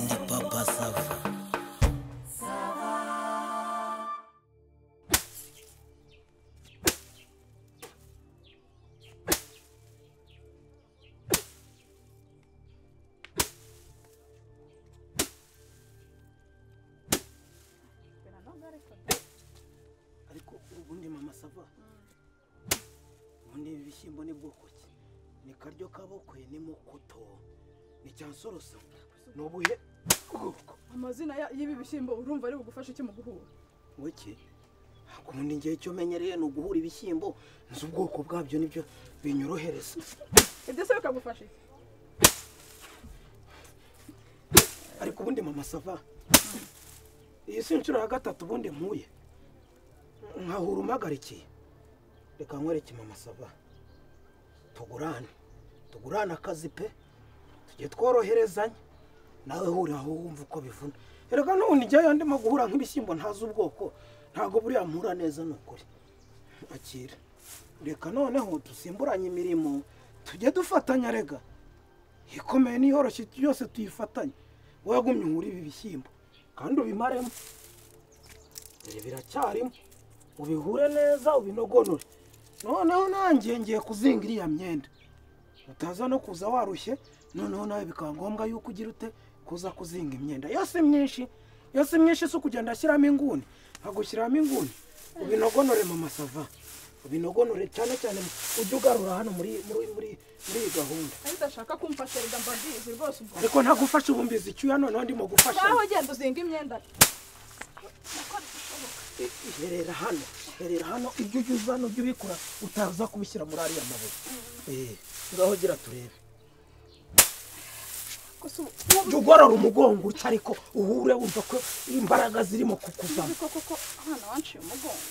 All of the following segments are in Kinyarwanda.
ndi papa sava ariko ubundi mama sava ubundi ibi bishyimbo ni bwoko ki ni karyo kabokwe ni mukuto ni cyansoroso ni ubuhe bwoko amazina ya- y'ibi bishyimbo urumva ari bugufasha iki mu guhura buke ubundi ngiye cyo menyereye ni uguhura ibishyimbo nzi ubwoko bwabyo nibyo binyorohereza ibyo se bikagufasha iki ariko ubundi mama sava iyi si inshuro ya gatatu ubundi nkuye nkahura umagarikiye reka nkwereke mama sava tugurane tugurane akazi pe tujye tworoherezanya nawe hurira aho wumva uko bivuna reka n'ubundi njyayo ndimo guhura nk'ibishyimbo ntazi ubwoko ntabwo buriya mpura neza ni ukuri akira reka noneho dusimburanye imirimo tujye dufatanya rega ikomeye n'iyoroshye yose tuyifatanye wowe wagumye muri ibi bishyimbo kandi ubimaremo dore biracyarimo ubihure neza ubinogonore noneho nanjye ngiye kuzinga iriya myenda utaza no kuza warushye noneho nawe bikaba ngombwa yuko ugira ute kuza kuzinga imyenda yose myinshi yose myinshi si ukugenda ashyiramo inguni agushyiramo inguni ubinogonore mu masava ubinogonore cyane cyane ujye ugarura hano muri muri muri muri iyi gahunda ariko udashaka kumfasha rega mbabizi rwose ubwo ariko ntagufashe ubumbizi icyuya noneho ndimo gufasha ngaho genda uzinga imyenda herera hano herera hano ibyo ujya uzana ujya ubikora utaza kubishyira muri ariya mabuye eee ngaho gira turebe gusa ubu- ubu jya ugorora umugongo utyo ariko uhure wumva ko imbaraga zirimo kukuzamo bizi ko koko hano wanciye umugongo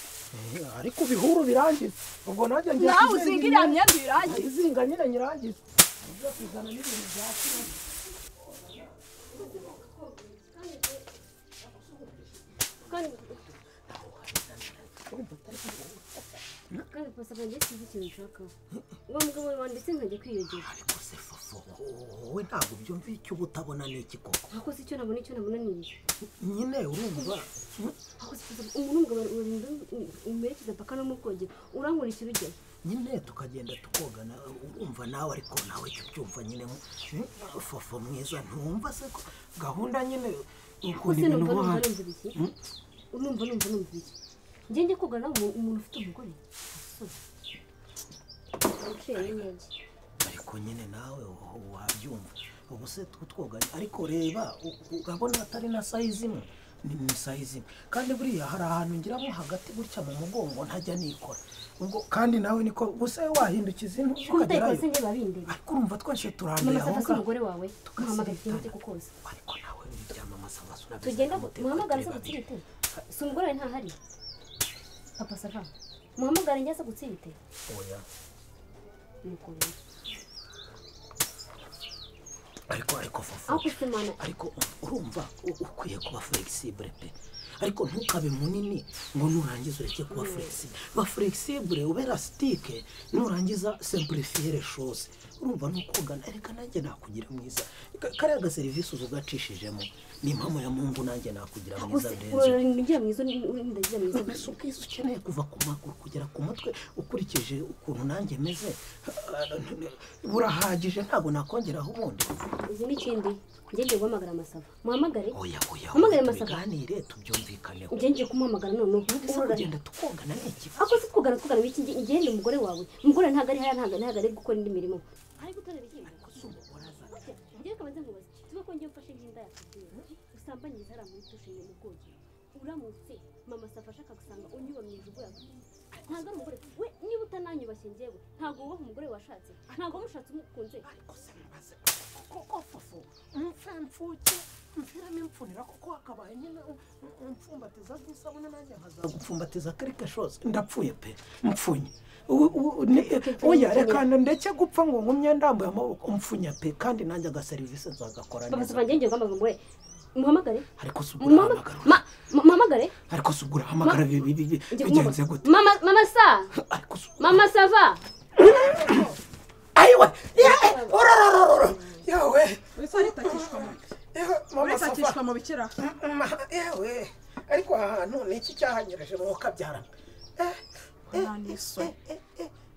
Eh, ariko ubihuru birangize ubwo nanjye ngiye nawe kuzinga uzinga iriya imyenda. myenda uyirangize izinga nyine nyirangize ujya kuzana n'ibintu bya kera kandi gusa ngiye kuzi ikintu nshakaho uwo mugabo wanditse nkajya kwiyogera ariko se fofo wowe ntabwo byumva icyo uba utabona ni iki koko akoze icyo nabona icyo nabona ni iki nyine urumva akoze gusa umuntu w'umugabo urinda umerekeza paka no mu bwogero urankurikira ujyayo nyine tukagenda tukogana urumva nawe ariko nawe cyo ubyumva nyine fofo mwiza ntumva se ko gahunda nyine ukunda kose ibintu numva numva nk'aho numva ibiki numva numva numva ibiki njye njye kogana umu- umuntu ufite umugore asore uciye neza ariko nyine nawe wa- wabyumva ubu se twogana ariko reba u- urabona atari na sayizi imwe ni mu sayizi imwe kandi buriya hari ahantu ngeramo hagati gutya mu mugongo ntajya nikora ubwo kandi nawe niko gusa wahindukiza intu ko utayikoze ukagerayo njye babindeba ariko urumva twese mama turanduye aho safa se ngaho umugore wawe tugasirikana. muhamagara ikintu cyo kukoza ariko nawe uryamamaza amasura tugenda muhamagara se gutsirite si umugore wawe ntahari papa safa muhamagara njye se gutsirite oya nuko rero ariko ariko fofo aho kusimana ariko urumva u- ukwiye kuba flexible pe ariko ntukabe munini ngo nurangiza ureke kuba flexible ba flexible ube elastique nurangiza simplifier les choses urumva nukugana reka nanjye nakugira mwiza Ka- kariya ga serivisi uza ugacishijemo ni impamo ya mungu nanjye nakugira mwiza neza urinda mwiza urinda mwiza mbese ubwiza ukeneye kuva ku maguru kugera ku mutwe ukurikije ukuntu nanjye meze burahagije ntabwo nakongeraho ubundi uzi n'ikindi njye ngiye guhamagara amasafa muhamagare oya oya Mpamagare oya, Masaka. tubiganire tubyumvikaneho njye ngiye kumuhamagara noneho ese Muhamagare. kugenda tukogana ni ikibazo ako si twugana twugana iki ngiye ngende umugore wawe umugore ntabwo ari hariya ntabwo ntabwo ari gukora indi mirimo ari gutera ibihingwa Ese umugore azana njyewe kabanza nkubaze tuba ko njye mfashe nk'inda yakubwira usambanyiriza hariya muri tushe mu bwogero uramutse mama safa ashaka gusanga unyuba mu ijuru yakugira ntabwo ari umugore we niba utananyubashye njyewe ntabwo wubaha umugore washatse ntabwo wamushatse umukunze ariko se mbaze koko fufu mfe mfuke mviramo imfunira kuko hakabaye nyine um- umfumbatiza bw'isabune nanjye nkaza gupfumbatiza quelque chose ndapfuye pe mpfunye U- u- ni- oya reka ndeke gupfa ngo ngumye ndambuye amaboko mfunye pe kandi nanjye agaserivisi nzagakora papa neza safa njye ngiye guhamagara umugore muhamagare ariko se ubwo Mama- urahamagara ma- ma- Mamagare? ariko se ubwo urahamagara bi- bi- bi- Njye bigenze kumubona. gute Mama- Mama sa! ariko se Mama sava! ayiwe yewe urarararara yewe bikira yewe ariko aha hantu ni iki cyahanyurije mu kabyara nta n'isoni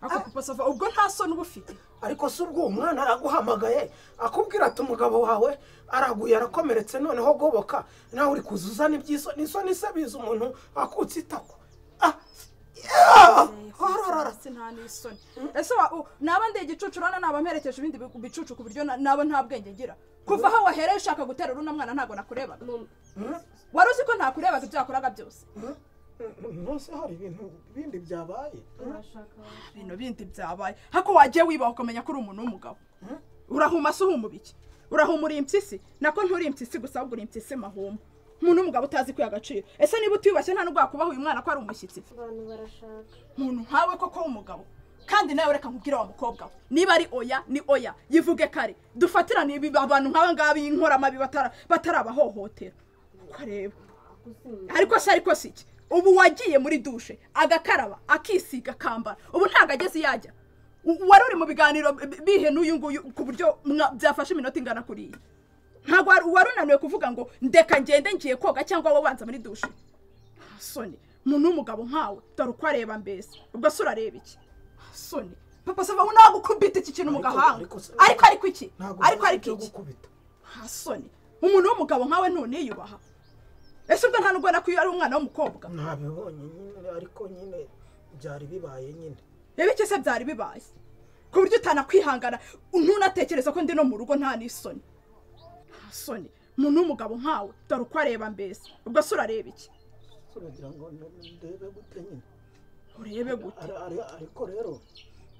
ako kupasava ubwo nta soni uba ufite ariko si ubwo uwo mwana araguhamagaye akubwira ati umugabo wawe araguye arakomeretse noneho goboka nawe uri kuza uzana iby'isoni isoni se biza umuntu akutse itako Ah, yeah! Hororora. hasi nta n'isoni ese wa- u- naba ndi igicucu urabona naba mperekeje ibindi bi- bicucu ku buryo na- naba nta bwenge ngira kuva aho wahereye ushaka gutera uno mwana ntabwo nakurebaga Mama, Hmm? wari uzi ko ntakurebaga ibyo yakoraga byose Hmm? munsi hari ibintu bindi byabaye ibintu bindi byabaye hako wagiye wibaha ukamenya ko uri umuntu w'umugabo Hmm? urahuma se uhuma ibiki urahuma uri impyisi nako nturi impyisi gusa ahubwo uri impyisi mahuma umuntu w'umugabo utazi kwiha agaciro ese niba utiyubashye nta n'ubwo yakubaha uyu mwana ko ari umushyitsi abantu barashaka muntu nkawe koko w'umugabo kandi nawe reka nkubwire wa mukobwa we niba ari oya ni oya yivuge kare dufatirane ibi abantu nk'aba ngaba inkoramabi batara- batarabahohotera uko areba gusinya ariko se ariko si iki ubu wagiye muri dushe agakaraba akisiga akambara ubu ntabwo ageze yajya U- wari uri mu biganiro bi- bihe n'uyu nguyu ku buryo mwa- byafashe iminota ingana kuriya ntabwo wari- wari unaniwe kuvuga ngo ndeka ngende ngiye koga cyangwa wabanza muri dushe soni umuntu w'umugabo nkawe dore uko areba mbese ubwo se urareba iki soni papa sava ntabwo ukubita iki kintu mu Ariko- gahanga ariko se- ariko ariko iki ntabwo ariko ufite ariko icyo iki gukubita nta soni umuntu w'umugabo nkawe ntuniyubaha ese ubwo nta nubwo nako iyo ari umwana w'umukobwa ntabibonye nyine ariko nyine byari bibaye nyine reba icyo se byari bibaye ku buryo utanakwihangana ntunatekereza ko ndi no mu rugo nta n'isoni nta soni umuntu w'umugabo nkawe dore uko areba mbese ubwo se urareba iki uragira ngo ndebe gute nyine urebe gute Ari- ari- ariko rero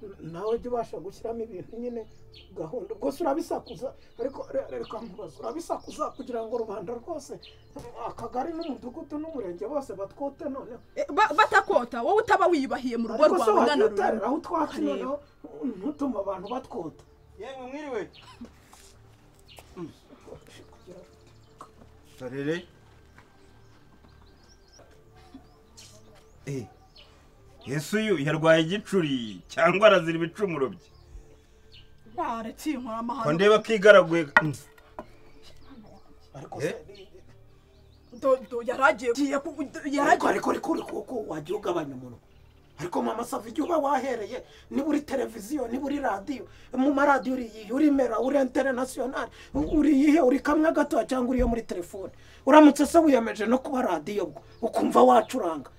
n- nawe jya ubasha gushyiramo ibintu nyine gahunda rwose urabisakuza ariko re- reka nkubaze urabisakuza kugira ngo rubanda rwose akagari n'umudugudu n'umurenge bose batwote noneho E, ba- batakota wowe utaba wiyubahiye mu rugo ariko se rwawe wajya ungana uterera aho utwatsi Areba. noneho ntutume abantu batwota yemwe mwiriwe sarere Eh, yesu uyu yarwaye igicuri cyangwa arazira ibicumuro bye waretse iyi ko nkoramahano ndeba kigaraguye ariko Eh? se yaragiye giye ku- do- ariko yaragiye ariko ariko ariko uko wajya ugabanya umuntu ariko mama sava igihe uba wahereye niba uri televiziyo niba uri radiyo mu maradiyo uri iyi uri mera uri interinasiyonari uri iyihe uri kamwe gatoya cyangwa uri iyo muri telefone uramutse se wiyemeje no kuba radiyo bwo ukumva wacuranga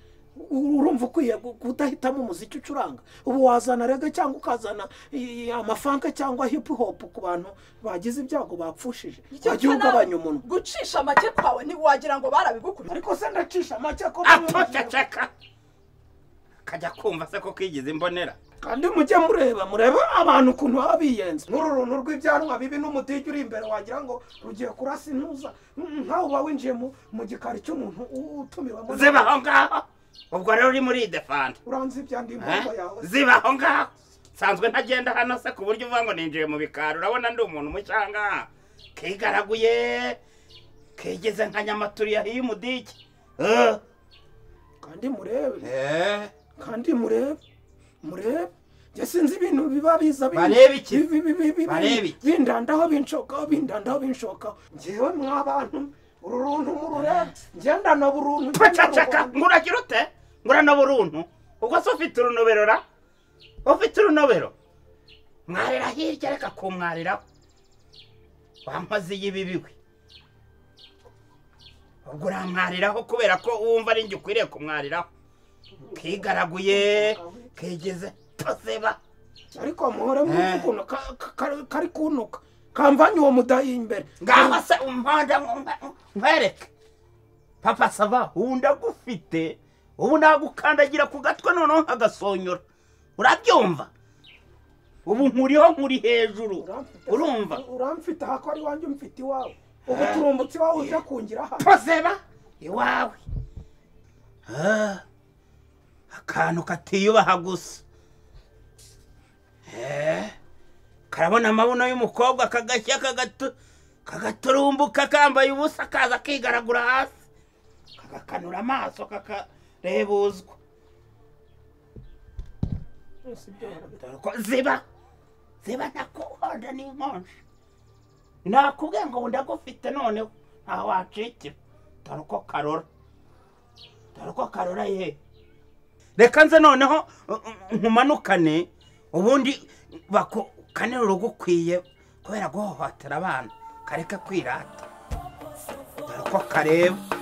U- urumva ukwiye gu- kudahitamo umuziki ucuranga ubu wazana rege cyangwa ukazana i- i- amafanke cyangwa hipu hopu ku bantu bagize ibyago bapfushije Icyo wajya gisa nawe ugabanya umuntu gucisha make kwawe ntiwagira ngo barabigukuriye ariko se ndacisha make ko atoceceka kajya kumva se ko kigeze imbonera kandi mujye mureba murebe abantu ukuntu baba biyenze nk'uru runtu rw'ibyanwa bibi n'umutijya uri imbere wagira ngo rugiye kurasa intuza Mm, nkawe uba winjiye mu mu gikari cy'umuntu u- utumiwemo ziba aho ngaho ubwo rero uri muri defanda uranzi ibyandi impamvu yawe ziba aho ngaho nsanzwe ntagenda hano se ku buryo uvuga ngo ninjiye mu bikari urabona ndi umuntu mucyanga kigaraguye kigeze nka nyamaturiya iyo umudiki Eh, kandi murebe eh, kandi murebe murebe njye sinzi ibintu biba biza bin- Barebe iki? bi- bi- bi- bi- Barebe iki? bindandaho binshokaho bindandaho binshokaho njyewe mwabantu uru runtu mururebe ngendana buruntu ceceka nguragira ute ngurana buruntu ubwo se ufite urunobero ra ufite urunobero mwarira hirya reka kumwariraho wamaze y'ibibi we ubwo uramwariraho kubera ko wumva ari njye ukwiriye kumwariraho kigaraguye kigeze toseba ariko muhore mwumva Eh. ukuntu ka- ka- ka- kari kunuka kamvanye uwo mudayi imbere ngaho se umponda nkwereke papa sava wundi agufite ubu nagukandagira ku gatwe noneho nkagasonyora urabyumva ubu nkuriho nkuri hejuru Uramfite- urumva uramfite aha ko ari wanjye umfite iwawe ubu turumbutse iwawe uje kungira aha tozeba iwawe Ah, akantu katiyubaha gusa Eh, karabona amabuno y'umukobwa kagashya kagatu- kagaturumbuka kambaye ubusa kaza kigaragura hasi kagakanura amaso kakarebuzwa Byose ibyo barabita. Dore ko ziba ziba nakuhonda n'inkonje nakubwiye ngo ndagufite noneho ntaho wacikira dore uko karora dore uko karora ye reka nze noneho uh, uh, nkumanukane ubundi bakukanire urugukwiye kubera guhohotera abana kareke kwirata dore uko kareba